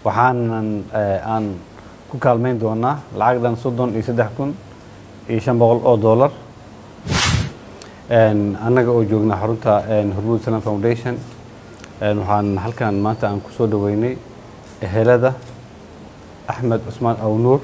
waxaanan aan ku kaalmayn doonaa lacag dhan soddon iyo saddex kun iyo shan boqol oo dollar annaga oo joognaa xarunta hormuud salam foundation waxaan halkan maanta aan ku soo dhaweynay ehelada axmed cusmaan awnuur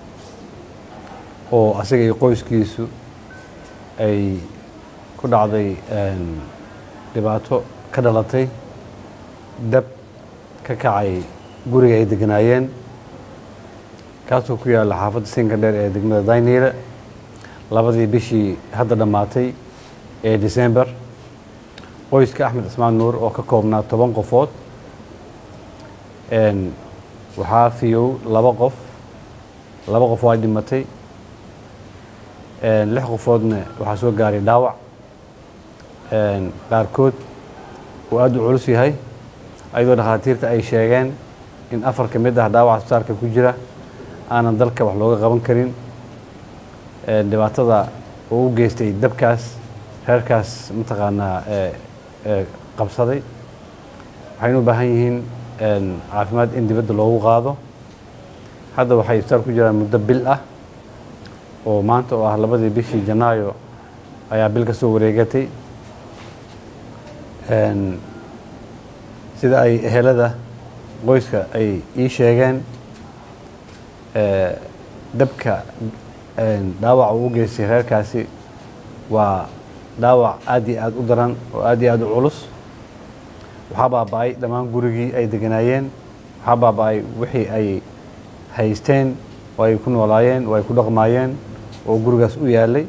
oo asaga iyo qoyskiisu ay ku dhacday dhibaato ka dhalatay dab ka kacay guriga ay deganaayeen kaasoo ku yaalla xaafadda sinka dheer ee degmada dayniile labadii bishii hadda dhammaatay ee december qoyska axmed cismaan nuur oo ka koobnaa toban qofood waxaa fiyow laba qof laba qof waa dhimatay lix qofoodna waxaa soo gaaray dhaawac qaarkood uu aada u culus yahay ayadoo dhakhaatiirta ay sheegeen in afar ka mid ah dhaawaca asbitaalka ku jira aanan dalka wax looga qaban karin dhibaatada uu u geystay dabkaas reerkaas mataqaanaa qabsaday waxaynu u baahan yihiin caafimaad in dibadda loogu qaado hadda waxay isbitaal ku jiraan muddo bil ah oo maanta oo ah labadii bishii janaayo ayaa bil ka soo wareegatay sida ay ehelada qoyska ay ii sheegeen dabka dhaawaca uu u geystay reerkaasi waa dhaawac aad iyo aada u daran oo aad iyo aada u culus waxaa baaba-ay dhammaan gurigii ay deganaayeen waxaa baaba-ay wixii ay haysteen oo ay ku noolaayeen oo ay ku dhaqmaayeen oo gurigaas u yaalay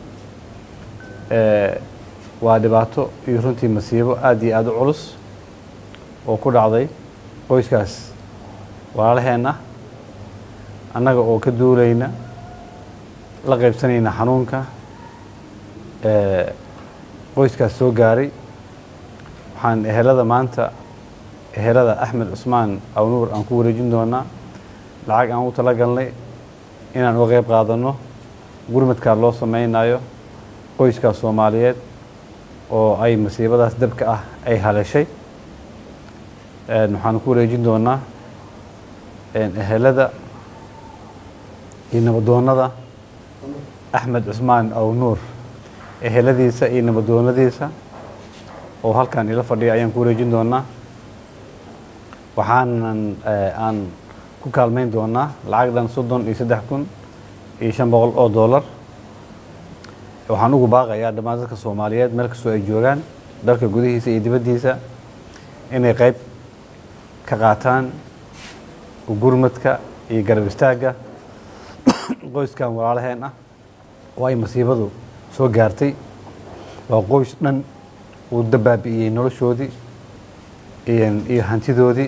waa dhibaato iyo runtii masiibo aad iyo aada u culus oo ku dhacday qoyskaas walaalaheenna annaga oo ka duulayna la qaybsanayna xanuunka qoyskaas soo gaaray waxaan ehelada maanta ehelada axmed cusmaan awnuur aan ku wareejin doonaa lacag aan u tala galnay inaan uga qayb qaadanno gurmadkaa loo sameynayo qoyskaas soomaaliyeed oo ay masiibadaas dabka ah ay haleeshay waxaan ku wareejin doonaa ehelada iyo nabadoonada axmed cusmaan awnuur eheladiisa iyo nabadoonadiisa oo halkan ila fadhiya ayaan ku wareejin doonaa waxaanan aan ku kaalmayn doonaa lacag dhan soddon iyo saddex kun iyo shan boqol oo dollar waxaan ugu baaqayaa dhammaan dadka soomaaliyeed meel kastoo ay joogaan dalka gudihiisa iyo dibaddiisa inay qayb ka qaataan gurmadka iyo garab istaagga qoyskan walaalaheen ah oo ay masiibadu soo gaartay waa qoys dhan uu dabaabi'iyey noloshoodii iyo hantidoodii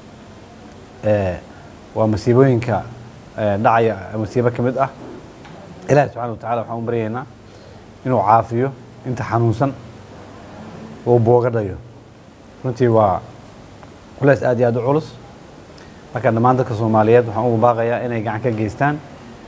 waa masiibooyinka dhacaya masiibo ka mid ah ilaahi subxana wa tacala waxaan u baryaynaa inuu caafiyo inta xanuunsan uu boogadhayo runtii waa culeys aad iyo aad u culus marka dhammaan dadka soomaaliyeed waxaan ugu baaqayaa inay gacan ka geystaan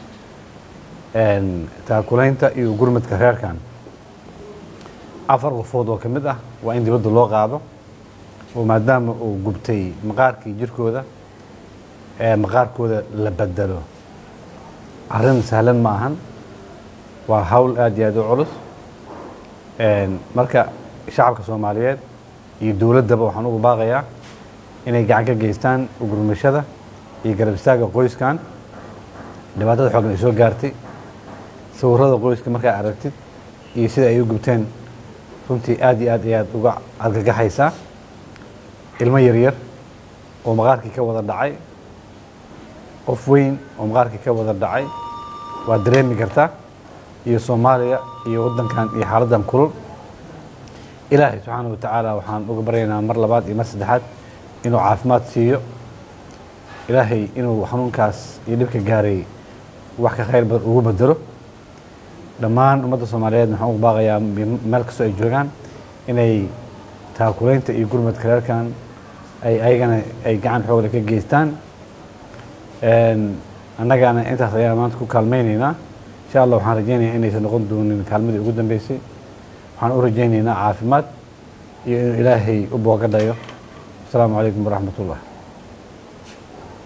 taakulaynta iyo gurmadka reerkan afar qofood oo ka mid ah waa in dibadda loo qaado oo maadaama uu gubtay maqaarkii jirkooda ee maqaarkooda la bedelo arrin sahlan ma ahan waa hawl aad iyo aad u culus marka shacabka soomaaliyeed iyo dowladdaba waxaan ugu baaqayaa inay gacan ka geystaan gurmashada iyo garab istaagga qoyskan dhibaatada xoogan ay soo gaartay sawirada qoyska markaa aragtid iyo sida ay u gubteen runtii aad iyo aad ayaad uga argagaxaysaa ilmo yaryar oo maqaarkii ka wada dhacay qof weyn oo maqaarkii ka wada dhacay waad dareemi kartaa iyo soomaaliya iyo waddankan iyo xaaladdan kulul ilaahay subxaana wa tacaala waxaan uga baryaynaa mar labaad iyo mar saddexaad inuu caafimaad siiyo ilaahay inuu xanuunkaas iyo dhibka gaaray wax ka khayr badan ugu bedelo dhammaan ummadda soomaaliyeed waxaan ugu baaqayaa meel kastoo ay joogaan inay taakulaynta iyo gurmadka reerkan ay ayagana ay gacan xoogle ka geystaan annagana intaas ayaan maanta ku kaalmaynaynaa insha allah waxaan rajaynayaa inaysan noqon doonin kaalmadii ugu dambeysay waxaan u rajaynaynaa caafimaad iyo inuu ilaahay u boogadhayo asalaamu calaykum waraxmat ullah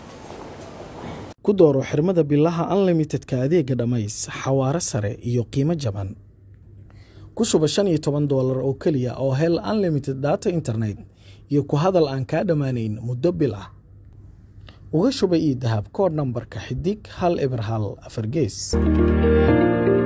ku dooro xirmada bilaha unlimitedka adeega dhammays xawaare sare iyo qiimo jaban ku shuba shan iyo toban doolar oo keliya oo hel unlimited data internet iyo ku hadal aan kaa dhammaanayn muddo bil ah uga shuba ii dahab koodh nambarka xidig hal eber hal afar gees